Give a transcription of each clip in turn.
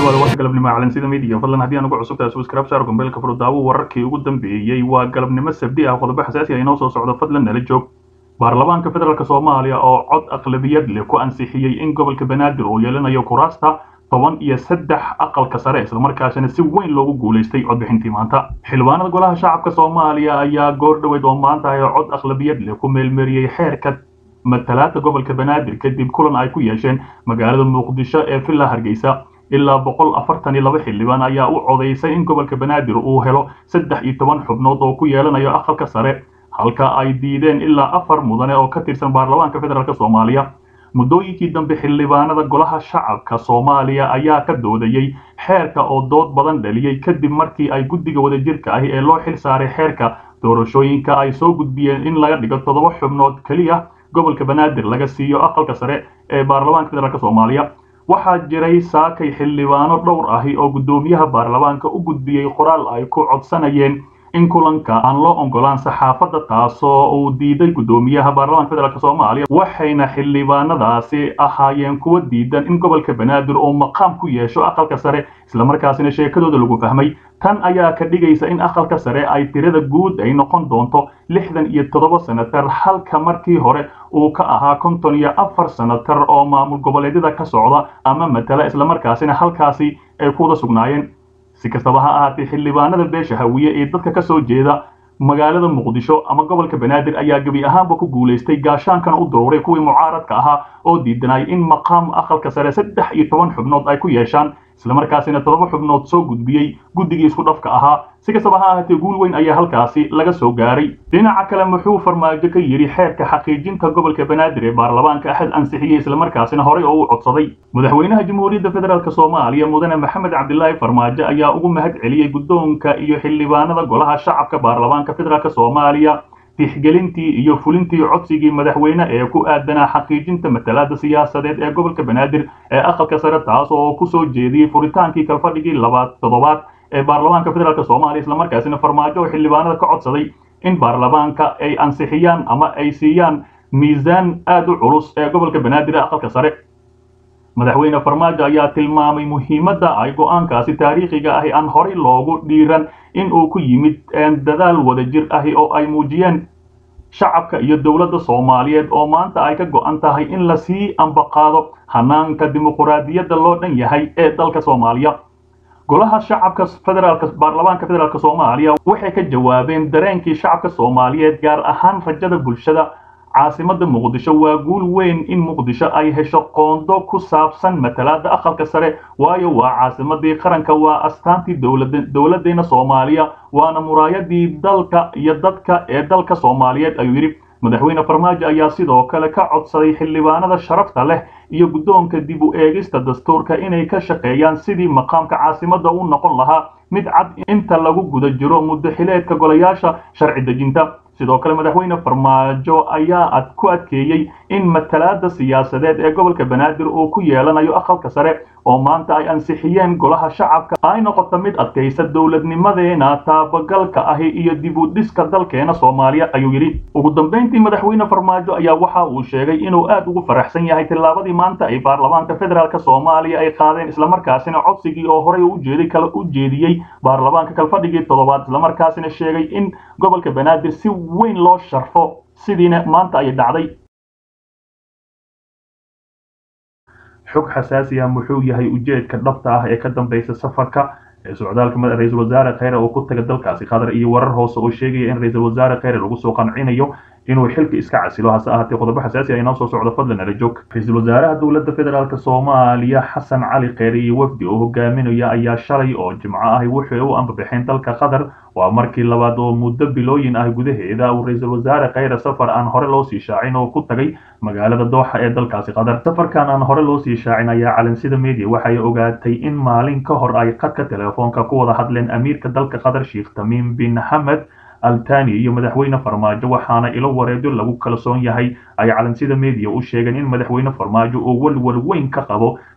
dhawaada warka galabnimo calansida midiya fadlan haddii aan ugu cusubtahay subscribe saar gombeelka furo daawo wararkii ugu dambeeyey waa galabnimo sabdi ah qodobo xasaasi ah inoo soo socdo fadlan nala joog baarlamaanka federaalk soomaaliya oo cod aqlabiyad leh ku ansixiyey in gobolka banaadir uu yeelanayo kuraasta toban iyo saddex aqalka sare islamarkaasina si weyn loogu guulaystay codbixintii maanta xildhibaanada golaha shacabka soomaaliya ayaa goor dhoweyd oo maanta ay cod aqlabiyad leh ku meelmeeriyey xeerka matalaadka gobolka banaadir kadib kulan ay ku yeesheen magaalada muqdisho ee villa hargeysa ilaa boqol afartan iyo laba xildhibaan ayaa u codaysay in gobolka banaadir uu helo saddex iyo toban xubnood oo ku yeelanayo aqalka sare halka ay diideen ilaa afar mudane oo ka tirsan baarlamaanka federaalk soomaaliya muddooyinkii dambe xildhibaanada golaha shacabka soomaaliya ayaa ka doodayey xeerka oo dood badan dhaliyey kadib markii ay guddiga wadajirka ahi ee loo xil saaray xeerka doorashooyinka ay soo gudbiyeen in laga dhigo toddoba xubnood keliya gobolka banaadir laga siiyo aqalka sare ee baarlamaanka federaalk soomaaliya waxaa jiray saakay xildhibaano dhowr ahi oo guddoomiyaha baarlamaanka u gudbiyey qoraal ay ku codsanayeen in kulanka aan loo ogolaan saxaafadda taasoo uu diiday guddoomiyaha baarlamaanka federaalk soomaaliya waxayna xildhibaanadaasi ahaayeen kuwa diidan in gobolka banaadir uu maqaam ku yeesho aqalka sare islamarkaasina sheekadooda lagu fahmay tan ayaa ka dhigaysa in aqalka sare ay tirada guud ay noqon doonto lixdan iyo toddoba senatar halka markii hore uu ka ahaa konton iyo afar senatar oo maamul goboleedyada ka socda ama matala islamarkaasina halkaasi ay kuwada sugnaayeen si kastaba ha ahaatee xildhibaanada beesha hawiye ee dadka ka soo jeeda magaalada muqdisho ama gobolka banaadir ayaa gebi ahaanba ku guulaystay gaashaankana u daruuray kuwii mucaaradka ahaa oo diidanay in maqaam aqalka sare saddex iyo toban xubnood ay ku yeeshaan islamarkaasina toddoba xubnood soo gudbiyey guddigii isku dhafka ahaa si kastaba ha ahaatee guul weyn ayaa halkaasi laga soo gaaray dhinaca kale muxuu farmaajo ka yidhi xeerka xaqiijinta gobolka banaadir ee baarlamaanka axad ansixiyey islamarkaasina horey oo u codsaday madaxweynaha jamhuuriyadda federaalk soomaaliya mudane maxamed cabdilaahi farmaajo ayaa ugu mahad celiyey guddoonka iyo xildhibaanada golaha shacabka baarlamaanka federaalk soomaaliya tixgelintii iyo fulintii codsigii madaxweyne ee ku aadanaa xaqiijinta matalaada siyaasadeed ee gobolka banaadir ee aqalka sare taas oo kusoo jeediyey furitaankii kalfadhigii labaad toddobaad ee baarlamaanka federaalk soomaaliya islamarkaasina farmaajo oo xildhibaanada ka codsaday in baarlamaanka ay ansixiyaan ama ay siiyaan miisaan aad u culus ee gobolka banaadir ee aqalka sare madaxweyne farmaajo ayaa tilmaamay muhiimadda ay go-aankaasi taariikhiga ahi aan horay loogu dhiiran in uu ku yimid dadaal wadajir ahi oo ay muujiyeen shacabka iyo dowladda soomaaliyeed oo maanta ay ka go-an tahay in lasii ambaqaado hanaanka dimuquraadiyadda loo dhan yahay ee dalka soomaaliya golaha shacabka federaalk baarlamaanka federaalk soomaaliya waxay ka jawaabeen dareenkii shacabka soomaaliyeed gaar ahaan rajada bulshada caasimada muqdisho waa guul weyn in muqdisho ay hesho qoondo ku saabsan matalaada aqalka sare waayo waa caasimadii qaranka waa astaantii dowladdeena soomaaliya waana muraayadii dalka iyo dadka ee dalka soomaaliyeed ayuu yidhi madaxweyne farmaajo ayaa sidoo kale ka codsaday xildhibaanada sharafta leh iyo guddoonka dib u eegista dastuurka inay ka shaqeeyaan sidii maqaamka caasimadda u noqon lahaa mid cad inta lagu guda jiro muddo xileedka golayaasha sharci dejinta sidoo kale madaxweyne farmaajo ayaa ad ku adkeeyey in matalaada siyaasadeed ee gobolka banaadir uu ku yeelanayo aqalka sare oo maanta ay ansixiyeen golaha shacabka ay noqoto mid adkaysa dowladnimadeena taabagalka ahi iyo dib u dhiska dalkeena soomaaliya ayuu yidhi ugu dambayntii madaxweyne farmaajo ayaa waxa uu sheegay inuu aad ugu faraxsan yahay tillaabadii maanta ay baarlamaanka federaalk soomaaliya ay qaadeen islamarkaasina codsigii oo horey ujeeday kala u jeediyey baarlamaanka kalfadhigii toddobaad islamarkaasina sheegay in gobolka banaadir si weyn loo sharfo sidiina maanta ay dhacday xog xasaasi ah muxuu yahay ujeedka dhabta ah ee ka dambaysa safarka ee socdaalka ra-iisul wasaare kheyre oo ku taga dalkaasi qatar iyo warar hoose oo sheegaya in ra-iisul wasaare kheyre lagu soo qancinayo inuu xilka iska casilo hase ahaatee qodobo xasaasi ah inoo soo socdo fadlan nala joog ra-iisul wasaaraha dowladda federaalk soomaaliya xasan cali kheyre iyo wafdi oo hogaaminaya ayaa shalay oo jimco ahi waxay u ambabaxeen dalka qatar waa markii labaad oo muddo bilooyin ah gudaheeda uu ra-iisul wasaare kheyre safar aan hore loo sii shaacin oo ku tagay magaalada dooxa ee dalkaasi qatar safarkan aan hore loo sii shaacin ayaa calansida media waxay ogaatay in maalin ka hor ay khadka telefoonka ku wada hadleen amiirka dalka qatar sheekh tamiim bin xamed altani iyo madaxweyne farmaajo waxaana ilo wareedo lagu kalsoon yahay ay calansida media u sheegeen in madaxweyne farmaajo uu walwal weyn ka qabo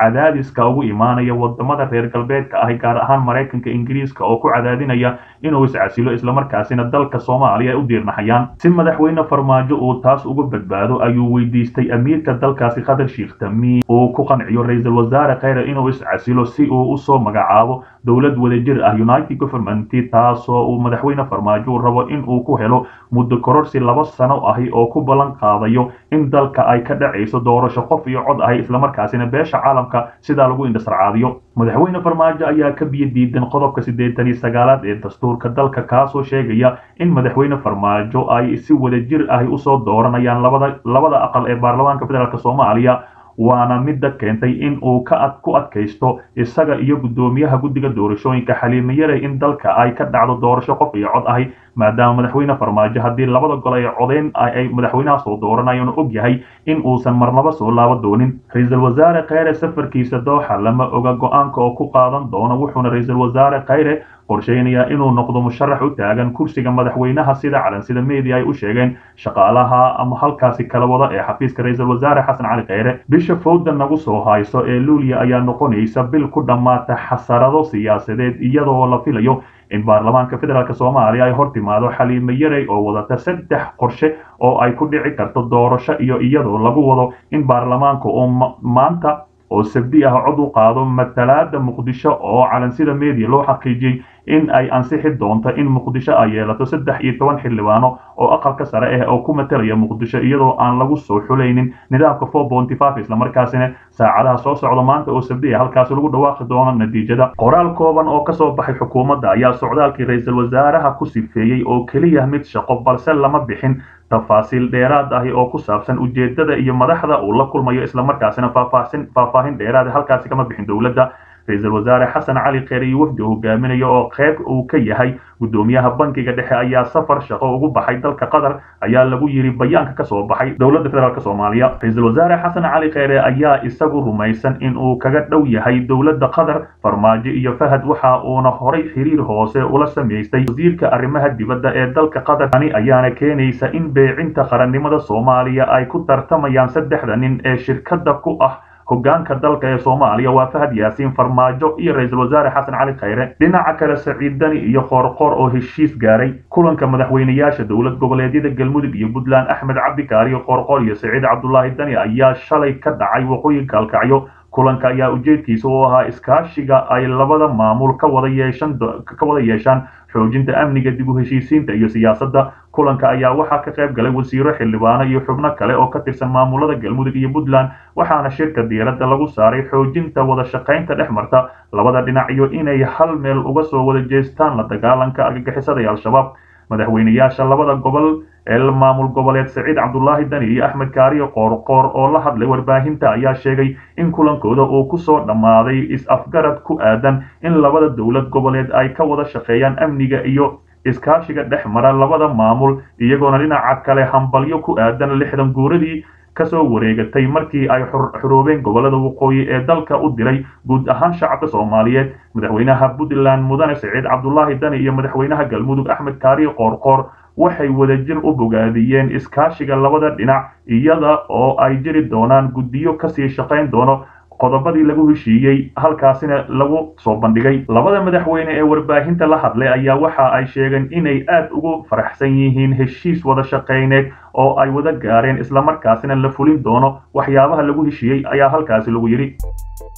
cadaadiska ugu imaanaya wadamada reer galbeedka ahi gaar ahaan maraykanka ingiriiska oo ku cadaadinaya inuu iscasilo islamarkaasina dalka soomaaliya ay u diirnaxayaan si madaxweyne farmaajo uu taas uga badbaado ayuu weydiistay amiirka dalkaasi qatar sheekh tamiim uu ku qanciyo ra-iisul wasaare kheyre inuu iscasilo si uu usoo magacaabo dowlad wadajir ah united government taasoo uu madaxweyne farmaajo rabo in uu ku helo muddo kororsi laba sano ahi oo ku ballan qaadayo in dalka ay ka dhacayso doorasho qof iyo cod ahi islamarkaasina beesha caalamka sidaa lagu indhasarcaadiyo madaxweyne farmaajo ayaa ka biyo diidan qodobka siddeetan iyo sagaalaad ee dastuurka dalka kaasoo sheegaya in madaxweyne farmaajo ay si wadajir ahi usoo dooranayaan labada labada aqal ee baarlamaanka federaalk soomaaliya waana midda keentay in uu ka ad ku adkaysto isaga iyo guddoomiyaha guddiga doorashooyinka xaliime yare in dalka ay ka dhacdo doorasho qof iyo cod ahi maadaama madaxweyne farmaajo haddii labada gol ay codeyn ay madaxweynaha soo dooranayoona og yahay in uusan marnaba soo laabo doonin ra-iisul wasaare kheyre safarkiisa dooxa lama oga go-aanka oo ku qaadan doono wuxuuna ra-iisul wasaare kheyre qorsheynayaa inuu noqdo musharax u taagan kursiga madaxweynaha sida calansida media ay u sheegeen shaqaalaha ama halkaasi kala wada ee xafiiska ra-iisul wasaare xasan cali kheyre bisha fowda nagu soo hayso ee luuliya ayaa noqonaysa bil ku dhammaata xasarado siyaasadeed iyadoo la filayo in baarlamaanka federaalk soomaaliya ay hor timaado xaliime yarey oo wadata saddex qorshe oo ay ku dhici karto doorasho iyo iyadoo lagu wado in baarlamaanka uu maanta oo sabdi ah cod u qaado matalaada muqdisho oo calansida media loo xaqiijiyey in ay ansixi doonto in muqdisho ay yeelato saddex iyo toban xildhibaano oo aqalka sare ah oo ku matalaya muqdisho iyadoo aan lagu soo xulaynin nidaamka four bonty five islamarkaasina saacadaha soo socda maanta oo sabdi ah halkaasi lagu dhawaaqi doono natiijada qoraal kooban oo kasoo baxay xukuumadda ayaa socdaalkii ra-iisul wasaaraha ku sifeeyey oo keliya mid shaqo balse lama bixin tafaasiil dheeraad ahi oo ku saabsan ujeedada iyo madaxda uu la kulmayo islamarkaasina faahfaahin faahfaahin dheeraad halkaasi kama bixin dowladda ra-iisul wasaare xasan cali kheyre iyo wafdi hogaaminaya oo qayb uu ka yahay guddoomiyaha bankiga dhexe ayaa safar shaqo ugu baxay dalka qatar ayaa lagu yiri bayaanka kasoo baxay dowladda federaalk soomaaliya ra-iisul wasaare xasan cali kheyre ayaa isagu rumaysan in uu kaga dhow yahay dowladda qatar farmaajo iyo fahad waxa uuna horay xiriir hoose ula samaystay wasiirka arrimaha dibadda ee dalka qatar tani ayaana keenaysa in beecinta qarannimada soomaaliya ay ku tartamayaan saddexda nin ee shirkada ku ah hogaanka dalka ee soomaaliya waa fahad yaasiin farmaajo iyo ra-iisul wasaare xasan cali kheyre dhinaca kale saciid dani iyo qoorqoor oo heshiis gaaray kulanka madaxweynayaasha dowlad goboleedyada galmudug iyo puntland axmed cabdikaariyo qoorqoor iyo saciid cabdulaahi dani ayaa shalay ka dhacay waqooyinka alkacyo kulanka ayaa ujeedkiisa u ahaa iskaashiga ay labada maamul ka wada yeeshan ka wada yeeshaan xoojinta amniga dib u heshiisiinta iyo siyaasadda kulanka ayaa waxaa ka qayb galay wasiiro xildhibaano iyo xubno kale oo ka tirsan maamulada galmudug iyo puntland waxaana shirka diiradda lagu saaray xoojinta wada shaqaynta dhex marta labada dhinac iyo inay hal meel uga soo wada jeestaan la dagaalanka argagixisada ee al-shabaab madaxweynayaasha labada gobol ee maamul goboleed saciid cabdulaahi dani iyo axmed kaariyo qoorqoor oo la hadlay warbaahinta ayaa sheegay in kulankooda uu kusoo dhammaaday is-afgarad ku aadan in labada dowlad goboleed ay ka wada shaqeeyaan amniga iyo iskaashiga dhex mara labada maamul iyagoona dhinaca kale hambalyo ku aadan lixdan guuradii kasoo wareegatay markii ay xuroobeen gobolada waqooyi ee dalka u diray guud ahaan shacabka soomaaliyeed madaxweynaha puntland mudane saciid cabdulaahi dani iyo madaxweynaha galmudug axmed kaariyo qoorqoor waxay wadajir u bogaadiyeen iskaashiga labada dhinac iyada oo ay jiri doonaan guddiyo kasii shaqayn doono qodobadii lagu heshiiyey halkaasina lagu soo bandhigay labada madaxweyne ee warbaahinta la hadlay ayaa waxa ay sheegeen inay aad ugu faraxsan yihiin heshiis wada shaqayneed oo ay wada gaareen islamarkaasina la fulin doono waxyaabaha lagu heshiiyey ayaa halkaasi lagu yidhi